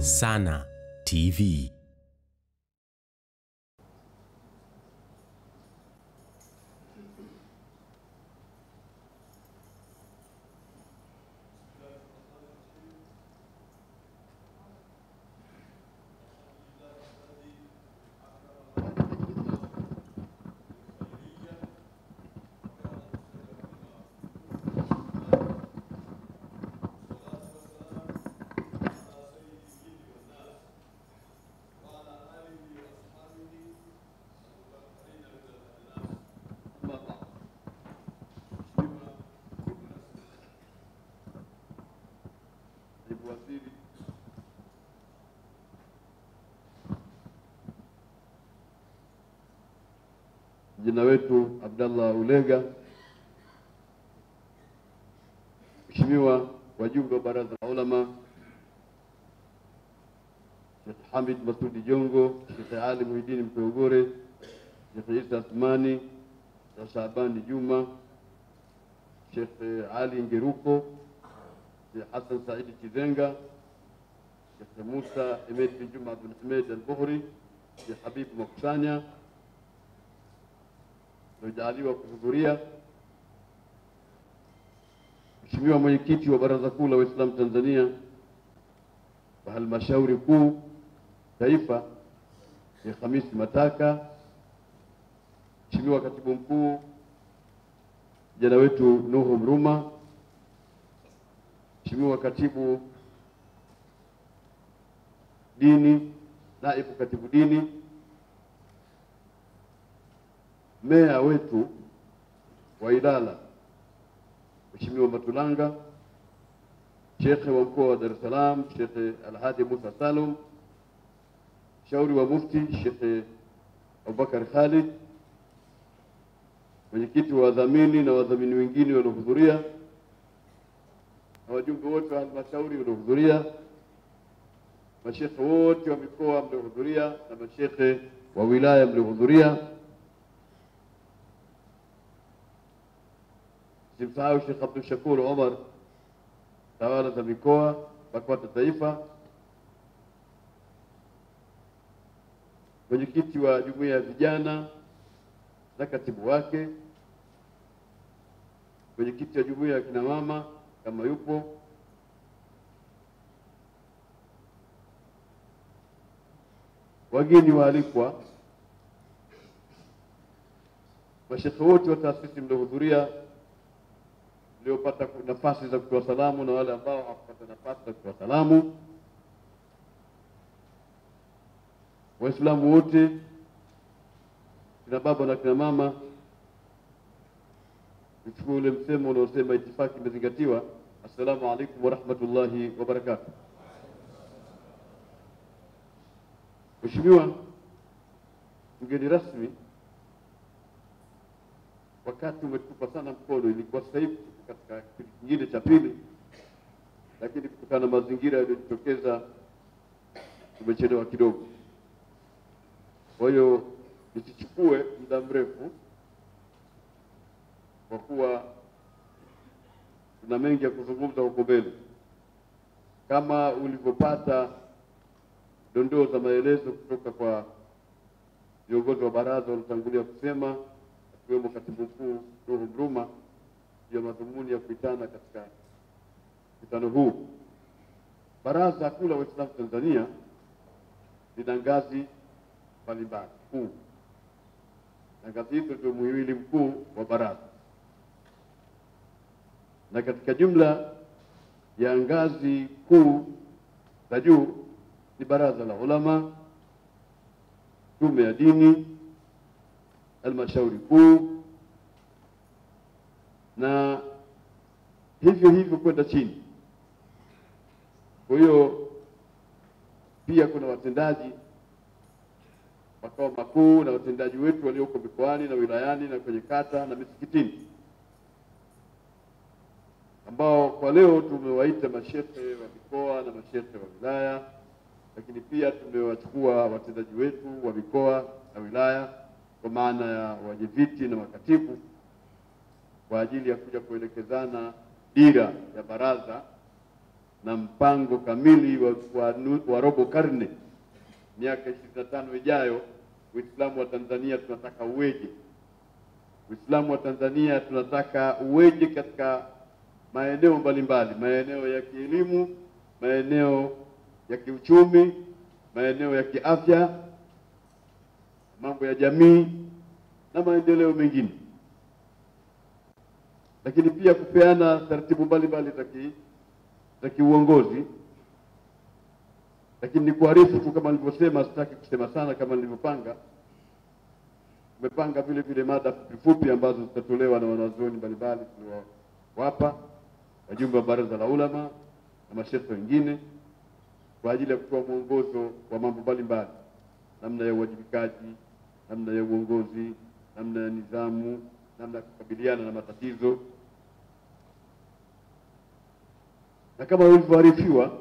Sana TV. Naibu Waziri Kijana wetu Abdallah Ulega, Mheshimiwa wajumbe wa Baraza la Ulama, Sheikh Hamid Masudi Jongo, Sheikh Ali Muhidini Mpeugore, Sheikh Isa Athmani, Sheikh Shabani Juma, Sheikh Ali Ngeruko, Sheikh Hassan Saidi Chizenga, Sheikh Musa Emed bin Juma Abdul Hamid Al-Buhri, Sheikh Habib Makusanya waliojaaliwa kuhudhuria, Mheshimiwa mwenyekiti wa Baraza Kuu la Waislamu Tanzania wa Halmashauri Kuu Taifa, Sheikh Hamisi Mataka, Mheshimiwa katibu mkuu kijana wetu Nuhu Mruma, Mheshimiwa katibu dini, naibu katibu dini, meya wetu wa Ilala Mheshimiwa Matulanga, shekhe wa mkoa wa Dar es Salaam Shekhe Alhadi Musa Salum, mshauri wa mufti Shekhe Abubakar Khalid, mwenyekiti wa wadhamini na wadhamini wengine waliohudhuria na wajumbe wote wa halmashauri waliohudhuria, mashekhe wote wa mikoa mliohudhuria na mashekhe wa wilaya mliohudhuria. Simsahau Sheikh Abdul Shakur Omar, tawala za mikoa, BAKWATA Taifa, mwenyekiti wa jumuiya ya vijana na katibu wake, mwenyekiti wa jumuiya ya kina mama kama yupo, wageni waalikwa, mashekhe wote wa taasisi mliohudhuria, mliopata nafasi za kutoa salamu na wale ambao hawakupata nafasi za kutoa salamu, Waislamu wote, kina baba na kina mama, nichukue ule msemo unaosema itifaki imezingatiwa. Assalamu alaikum warahmatullahi wabarakatuh. Mheshimiwa mgeni rasmi, wakati umetupa sana mkono, ilikuwa sasa hivi tuko katika kipindi kingine cha pili, lakini kutokana na mazingira yaliyojitokeza tumechelewa kidogo. Kwa hiyo nisichukue muda mrefu, kwa kuwa tuna mengi ya kuzungumza huko mbele. Kama ulivyopata dondoo za maelezo kutoka kwa viongozi wa baraza waliotangulia kusema, akiwemo katibu mkuu Nuhu Mruma, ya madhumuni ya kuitana katika mkutano huu. Baraza Kuu la Waislamu Tanzania lina ngazi mbalimbali kuu, na ngazi hizo ndio muhimili mkuu wa baraza, na katika jumla ya ngazi kuu za juu ni baraza la ulama, tume ya dini, halmashauri kuu na hivyo hivyo kwenda chini. Kwa hiyo pia kuna watendaji makao makuu na watendaji wetu walioko mikoani na wilayani na kwenye kata na misikitini, ambao kwa leo tumewaita mashehe wa mikoa na mashehe wa wilaya, lakini pia tumewachukua watendaji wetu wa mikoa na wilaya kwa maana ya wenyeviti na makatibu kwa ajili ya kuja kuelekezana dira ya baraza na mpango kamili wa, wa, nu- wa robo karne, miaka ishirini na tano ijayo, Uislamu wa Tanzania tunataka uweje? Uislamu wa Tanzania tunataka uweje katika maeneo mbalimbali, maeneo ya kielimu, maeneo ya kiuchumi, maeneo ya kiafya, mambo ya jamii na maendeleo mengine, lakini pia kupeana taratibu mbalimbali za ki- za kiuongozi. Lakini ni kuarifu tu kama nilivyosema, sitaki kusema sana kama nilivyopanga. Tumepanga vile vile mada fupi fupi ambazo zitatolewa na wanazuoni mbalimbali tuliowapa wajumbe wa baraza la ulama na mashekhe wengine kwa ajili ya kutoa mwongozo wa mambo mbalimbali, namna ya uwajibikaji, namna ya uongozi, namna ya nidhamu, namna ya kukabiliana na matatizo, na kama ulivyoarifiwa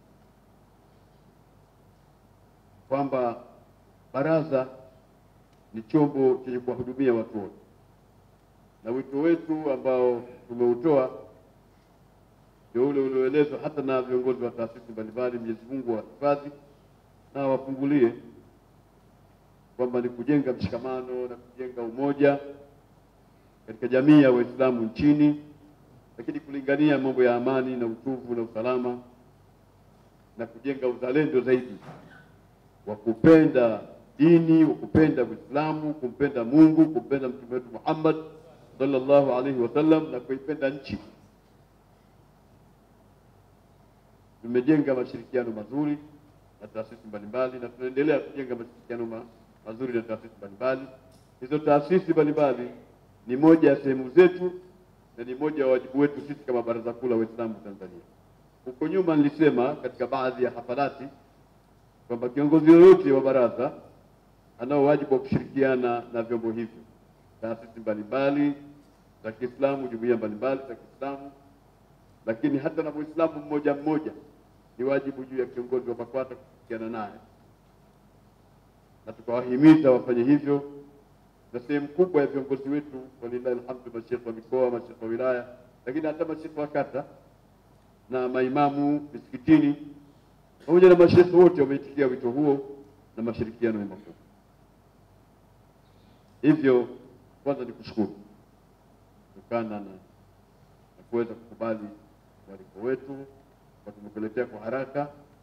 kwamba baraza ni chombo chenye kuwahudumia watu wote, na wito wetu ambao tumeutoa ndio ule ulioelezwa hata na viongozi wa taasisi mbalimbali. Mwenyezi Mungu awahifadhi na awafungulie kwamba ni kujenga mshikamano na kujenga umoja katika jamii ya Waislamu nchini, lakini kulingania mambo ya amani na utuvu na usalama na kujenga uzalendo zaidi wa kupenda dini, wa kupenda Uislamu, kumpenda Mungu, kumpenda Mtume wetu Muhammad sallallahu alaihi wasallam na kuipenda nchi. Tumejenga mashirikiano mazuri na taasisi mbalimbali na tunaendelea kujenga mashirikiano ma, mazuri na taasisi mbalimbali. Hizo taasisi mbalimbali ni moja ya sehemu zetu na ni moja ya wajibu wetu sisi kama Baraza Kuu la Waislamu Tanzania. Huko nyuma nilisema katika baadhi ya hafalati kwamba kiongozi yoyote wa baraza anao wajibu wa kushirikiana na vyombo hivyo, taasisi mbalimbali za Kiislamu, jumuiya mbalimbali za Kiislamu, lakini hata na Muislamu mmoja mmoja ni wajibu juu ya kiongozi wa BAKWATA kushirikiana naye, na tukawahimiza wafanye hivyo, na sehemu kubwa ya viongozi wetu walillahi alhamdu, mashekhe wa mikoa, mashekhe wa wilaya, lakini hata mashekhe wa kata na maimamu misikitini pamoja na mashekhe wote wameitikia wito huo na mashirikiano ni makubwa. Hivyo kwanza ni kushukuru kutokana na, na kuweza kukubali mwaliko wetu kwa tumekuletea kwa haraka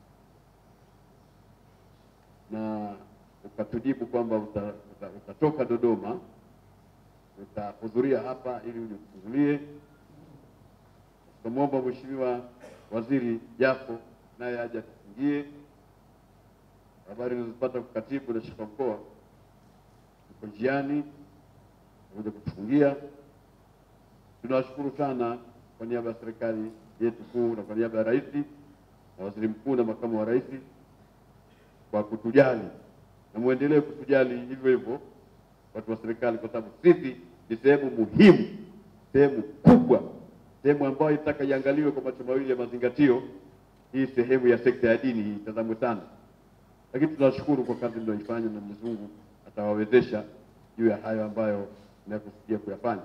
na ukatujibu kwamba uta, uta, utatoka Dodoma utahudhuria hapa ili uje kufungulie. Tukamwomba Mheshimiwa Waziri Jafo naye aje atufungie. Habari nilizopata kwa katibu na shika mkoa uko njiani kuja kutufungia. Tunawashukuru sana kwa niaba ya serikali yetu kuu na kwa niaba ya rais na waziri mkuu na makamu wa rais kwa kutujali, na muendelee kutujali hivyo hivyo watu wa serikali, kwa sababu sisi ni sehemu muhimu, sehemu kubwa, sehemu ambayo itaka iangaliwe kwa macho mawili ya mazingatio. Hii sehemu ya sekta ya dini hii itazamwe sana, lakini tunashukuru kwa kazi mnayoifanya na Mwenyezi Mungu atawawezesha juu ya hayo ambayo mnakusudia kuyafanya.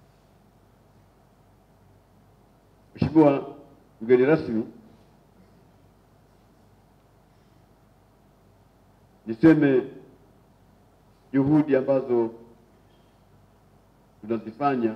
Mheshimiwa mgeni rasmi, niseme juhudi ambazo tunazifanya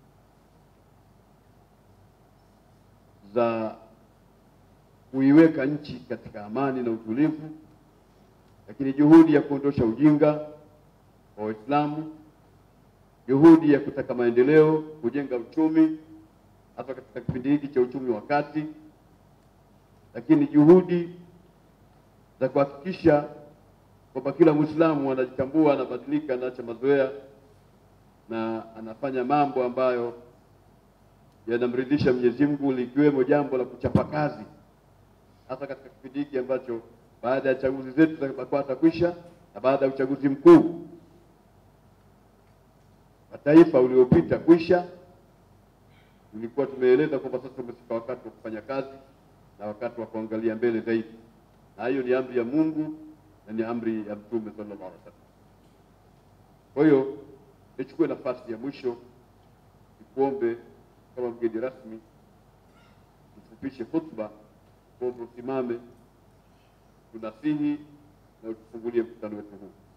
za kuiweka nchi katika amani na utulivu, lakini juhudi ya kuondosha ujinga wa Waislamu, juhudi ya kutaka maendeleo, kujenga uchumi hasa katika kipindi hiki cha uchumi wa kati, lakini juhudi za kuhakikisha kwamba kila Mwislamu anajitambua, anabadilika, anaacha mazoea na anafanya mambo ambayo yanamridhisha Mwenyezi Mungu, likiwemo jambo la kuchapa kazi, hasa katika kipindi hiki ambacho baada ya chaguzi zetu za BAKWATA kwisha na baada ya uchaguzi mkuu wa taifa uliopita kwisha, tulikuwa tumeeleza kwamba sasa umefika wakati wa kufanya kazi na wakati wa kuangalia mbele zaidi, na hiyo ni amri ya Mungu na ni amri ya Mtume sallallahu alaihi wasallam. Kwa hiyo nichukue nafasi ya mwisho nikuombe kama mgeni rasmi ufupishe hotuba Kwa hivyo usimame, tunasihi na utufungulie mkutano wetu huu.